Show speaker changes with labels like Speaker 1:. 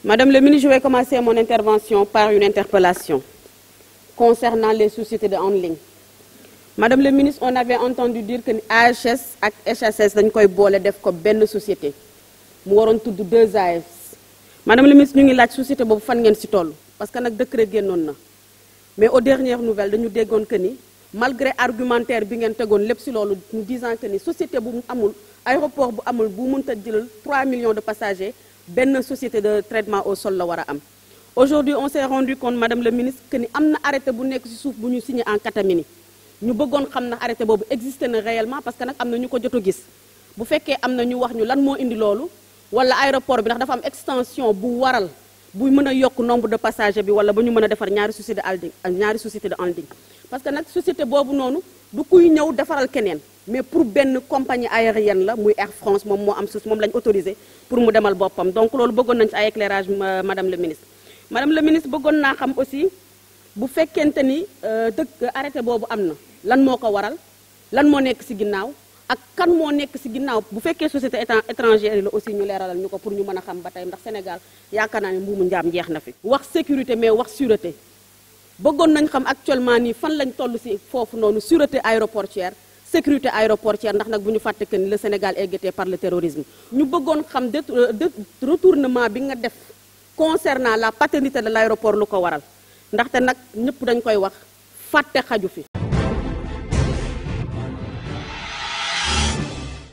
Speaker 1: Madame le ministre, je vais commencer mon intervention par une interpellation concernant les sociétés de en ligne. Madame le ministre, on avait entendu dire que AHS et HSS dañ koy boole def ko benn société mu waroon tudd deux AS Madame le ministre ñu ngi laaj société boobu fan ngeen ci toll parce que nag décret génnoon na mais aux dernières nouvelles dañu déggoon que ni malgré argumentaire bi ngeen tegoon lépp ci loolu ñu disant que ni société bu mu amul aéroport bu amul bu mënta jëlal 3 millions de passagers benn société de traitement au sol la war a am aujourd'hui on s'est rendu compte madame le ministre que ni am na arrêté bu nekk ci suuf bu ñu signé en catamini ñu bëggoon xam na arrêté boobu existé na réellement parce que nag am na ñu ko jot a gis bu fekkee am na ñu wax ñu lan moo indi loolu wala aéroport bi ndax dafa am extension bu waral bu mën a yokk nombre de passagers bi wala ba ñu mën a defar ñaari société de holding ñaari société de holding parce que nag société boobu noonu du kuy ñëw defaral keneen mais pour benn compagnie aérienne la muy Air France moom moo am suuf moom lañ autorisé pour mu demal boppam donc loolu bëggoon nañ ci ay éclairage madame le ministre madame le ministre bëggoon naa xam aussi bu fekkente ni dëkk arrêté boobu am na lan moo ko waral lan moo nekk ci ginnaaw ak kan moo nekk ci ginnaaw bu fekkee société étrangère la aussi ñu leeralal ñu ko pour ñu mën a xam ba tey ndax Sénégal yaakaar naa ne mbuumu njaam jeex na fi. wax sécurité mais wax sûreté bëggoon nañ xam actuellement nii fan lañ toll ci foofu noonu sûreté aéroportuaire sécurité aéroportuaire ndax nag bu ñu fàtte que ni le Sénégal est guetté par le terrorisme. ñu bëggoon xam de retournement bi nga def concernant la paternité de l'aéroport lu ko waral ndaxte nag ñëpp dañ koy wax fàtte xaju fi.